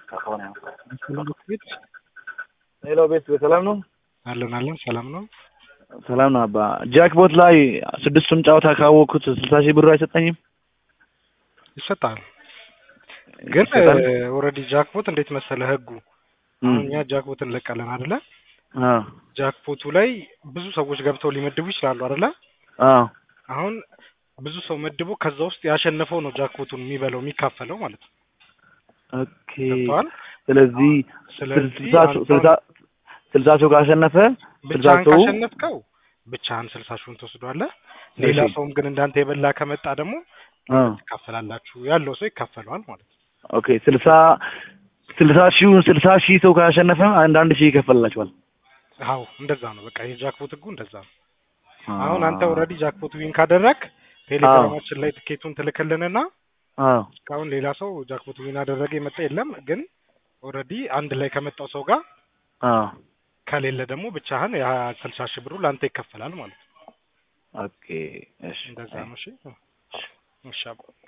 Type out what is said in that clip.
ቤት ሄሎ ቤት በሰላም ነው? አለን አለን ሰላም ነው። ሰላም ነው አባ። ጃክቦት ላይ ስድስቱም ጨዋታ ካወቅኩት ስልሳ ሺህ ብር አይሰጠኝም? ይሰጣል ግን ይሰጣል? ኦልሬዲ ጃክፖት እንዴት መሰለ ህጉ እም፣ አሁን እኛ ጃክፖት እንለቃለን አይደለ? አዎ ጃክፖቱ ላይ ብዙ ሰዎች ገብተው ሊመድቡ ይችላሉ አይደለ? አዎ አሁን ብዙ ሰው መድቦ ከዛ ውስጥ ያሸነፈው ነው ጃክፖቱን የሚበላው የሚካፈለው ማለት ነው። ኦኬ። ገብተዋል? ስለዚህ ስለዚህ ስልሳ ሰው- አንተ ስልሳ ስልሳ ሰው ካሸነፈ ስልሳ ብቻህን ሰው ካሸነፍከው ብቻህን ስልሳ ሺውን ትወስዷለህ። ሌላ እሺ። ሰውም ግን እንዳንተ የበላ ከመጣ ደግሞ አ ትካፈላላችሁ። ያለው ሰው ይካፈለዋል ማለት ነው። ኦኬ። ስልሳ ስልሳ ሺውን ስልሳ ሺህ ሰው ካሸነፈ አንድ አንድ ሺህ ይከፈልላችኋል። አዎ እንደዛ ነው። በቃ የጃክፖት ህጉ እንደዛ ነው። አሁን አንተ ኦልሬዲ ጃክፖት ዊን ካደረግ ቴሌግራማችን ላይ ትኬቱን ትልክልንና አዎ እስካሁን ሌላ ሰው ጃክፖት ዊን አደረገ የመጣ የለም። ግን ኦልሬዲ አንድ ላይ ከመጣው ሰው ጋር አዎ ከሌለ ደግሞ ብቻህን ያ ስልሳ ሺህ ብሩ ለአንተ ይከፈላል ማለት ነው። ኦኬ። እሺ እንደዛ ነው። እሺ እሺ አባ።